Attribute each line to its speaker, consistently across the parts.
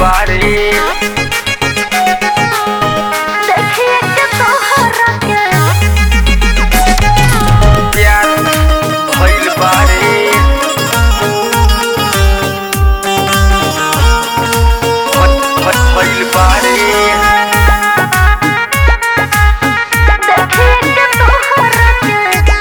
Speaker 1: बारे
Speaker 2: देखिए के तोहरा के
Speaker 1: प्यार भइल बारे भ- भ- भइल बारे
Speaker 2: देखिए के तोहरा के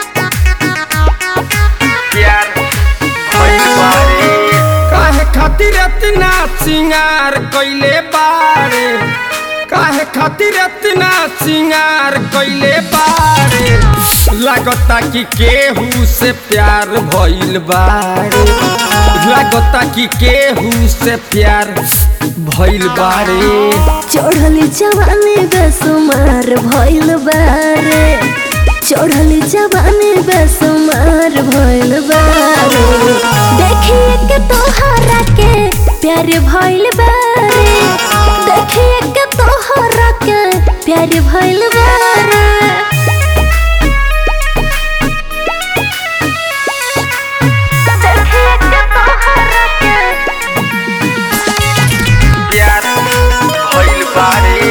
Speaker 1: प्यार भइल बारे
Speaker 3: काहे खातिर इतना सिंगार कइले बारे काहे खातिर इतना सिंगार कइले बारे लागता कि केहू से प्यार भइल बारे लागता कि केहू से प्यार भइल बारे
Speaker 2: चढ़ली जवानी बेसुमार भइल बारे चढ़ली जवानी बेसुमार भइल बारे देखिए के तोहरा के प्यार भइल बारे देखिए के तोहरा के प्यार भइल बारे देखिए के तोहरा के
Speaker 1: प्यार भइल बारे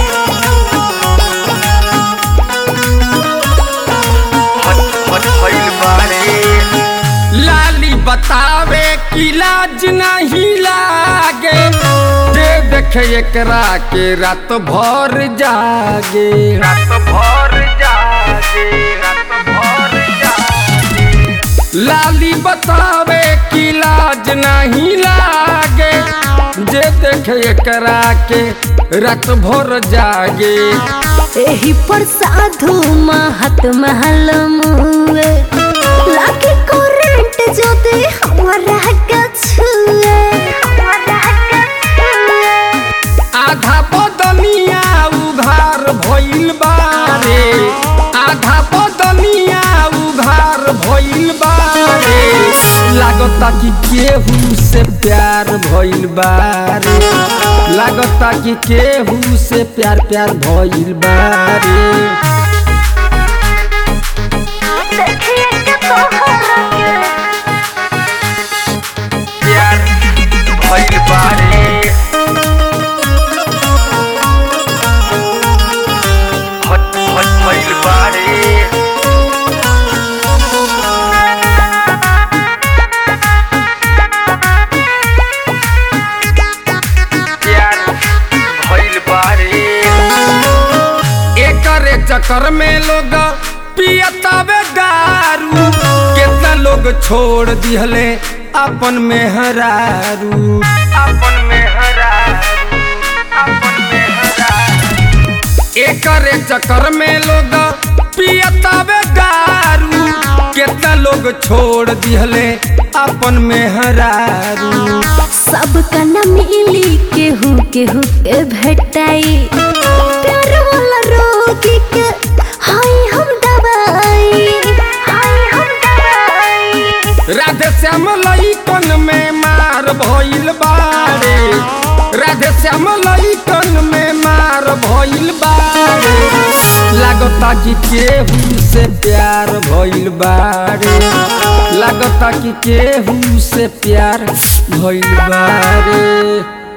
Speaker 1: भ- भ- भइल बारे
Speaker 3: लाली बतावे कि लाज नहीं लागे दे देखे एकरा के रात भर जागे
Speaker 1: रात भर जागे रात भर जागे
Speaker 3: लाली बतावे कि लाज नहीं लागे जे देखे एकरा के रात भर जागे
Speaker 2: एही पर साधु महात्मा लमुए लागे करंट जदि हमरा के छुए हमरा के छुए
Speaker 3: आधा बदनिया उघार भइल बारे आधा बदनिया उघार भइल बारे लागता कि केहू से प्यार भइल बारे लागता कि केहू से प्यार प्यार भइल बारे
Speaker 2: देखिए के तोहरा के
Speaker 1: प्यार भइल बारे भ- भ- भइल बारे प्यार भइल बारे
Speaker 3: एकरे चक्कर में लोग पियतावे दारू कितना लोग छोड़ दिहले अपन मेहरारू
Speaker 1: अपन में हरा अपन में हरा
Speaker 3: एकरे चक्कर में लोग पियतावे दारू कितना लोग छोड़ दिहले अपन मेहरारू
Speaker 2: सबका न मिली केहू केहू के भेटाई प्यार वाला रोगी के हाय हम दवाई हाय हम दवाई
Speaker 3: राधे श्याम लइकन में मार भइल बारे राधे श्याम लइकन में मार भइल बारे लागता कि केहू से प्यार भइल बारे लागता कि केहू से प्यार भइल बारे